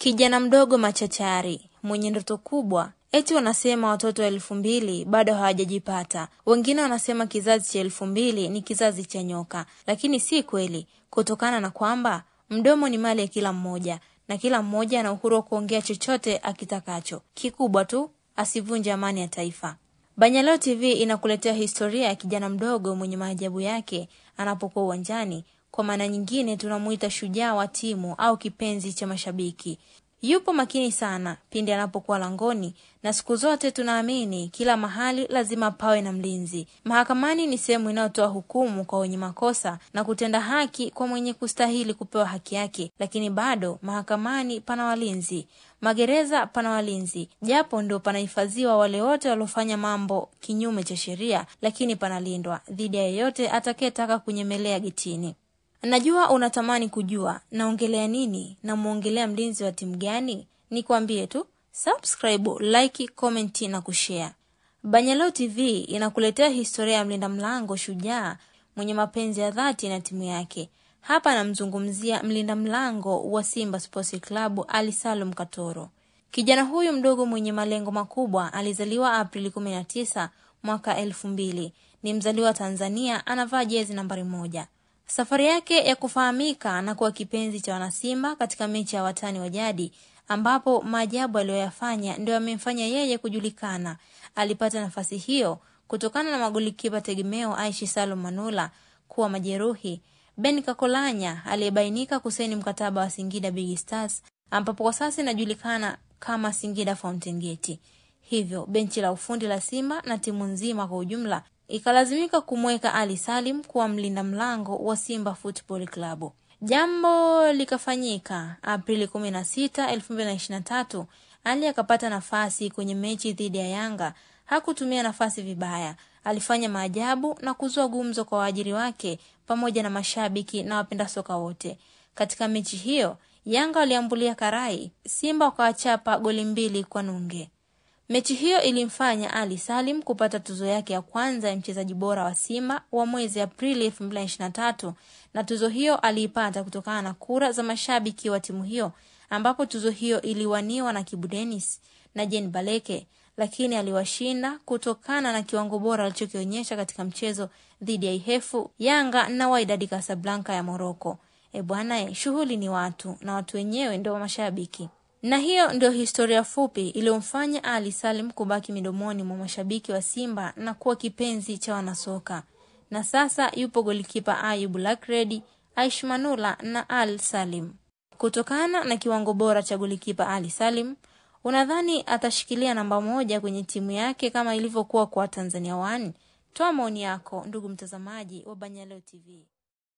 Kijana mdogo machachari mwenye ndoto kubwa. Eti wanasema watoto wa elfu mbili bado hawajajipata. Wengine wanasema kizazi cha elfu mbili ni kizazi cha nyoka, lakini si kweli, kutokana na kwamba mdomo ni mali ya kila mmoja na kila mmoja ana uhuru wa kuongea chochote akitakacho. Kikubwa tu asivunje amani ya taifa. Banyaleo TV inakuletea historia ya kijana mdogo mwenye maajabu yake anapokuwa uwanjani. Kwa maana nyingine, tunamuita shujaa wa timu au kipenzi cha mashabiki. Yupo makini sana pindi anapokuwa langoni, na siku zote tunaamini kila mahali lazima pawe na mlinzi. Mahakamani ni sehemu inayotoa hukumu kwa wenye makosa na kutenda haki kwa mwenye kustahili kupewa haki yake, lakini bado mahakamani pana walinzi, magereza pana walinzi, japo ndio panahifadhiwa wale wote waliofanya mambo kinyume cha sheria, lakini panalindwa dhidi ya yeyote atakayetaka kunyemelea getini. Najua unatamani kujua naongelea nini, namwongelea mlinzi wa timu gani? Nikwambie tu subscribe, like, comment na kushare. Banyaleo TV inakuletea historia ya mlinda mlango shujaa mwenye mapenzi ya dhati na timu yake. Hapa namzungumzia mlinda mlango wa Simba Sports Club Ali Salum Katoro. Kijana huyu mdogo mwenye malengo makubwa alizaliwa Aprili 19 mwaka elfu mbili. Ni mzaliwa Tanzania, anavaa jezi nambari moja. Safari yake ya kufahamika na kuwa kipenzi cha wanasimba katika mechi ya watani wa jadi ambapo maajabu aliyoyafanya ndio yamemfanya yeye kujulikana. Alipata nafasi hiyo kutokana na magolikipa tegemeo Aishi Salum Manula kuwa majeruhi, Ben Kakolanya aliyebainika kusaini mkataba wa Singida Big Stars ambapo kwa sasa inajulikana kama Singida Fountain Gate. Hivyo benchi la ufundi la Simba na timu nzima kwa ujumla ikalazimika kumweka Ali Salim kuwa mlinda mlango wa Simba Football Club. Jambo likafanyika Aprili 16, 2023. Ali akapata nafasi kwenye mechi dhidi ya Yanga. Hakutumia nafasi vibaya, alifanya maajabu na kuzua gumzo kwa waajiri wake pamoja na mashabiki na wapenda soka wote. Katika mechi hiyo Yanga waliambulia karai, Simba wakawachapa goli mbili kwa nunge. Mechi hiyo ilimfanya Ali Salim kupata tuzo yake ya kwanza ya mchezaji bora wa Simba wa mwezi Aprili 2023 na tuzo hiyo aliipata kutokana na kura za mashabiki wa timu hiyo, ambapo tuzo hiyo iliwaniwa na Kibu Denis na Jean Baleke, lakini aliwashinda kutokana na kiwango bora alichokionyesha katika mchezo dhidi ya Ihefu, Yanga na Wydad Casablanca ya Morocco. E bwana, shughuli ni watu na watu wenyewe ndio mashabiki na hiyo ndio historia fupi iliyomfanya Ali Salim kubaki midomoni mwa mashabiki wa Simba na kuwa kipenzi cha wanasoka. Na sasa yupo golikipa Ayub Lakredi, Aish Manula na Al Salim. Kutokana na kiwango bora cha golikipa Ali Salim, unadhani atashikilia namba moja kwenye timu yake kama ilivyokuwa kwa Tanzania One? Toa maoni yako ndugu mtazamaji wa Banyaleo TV.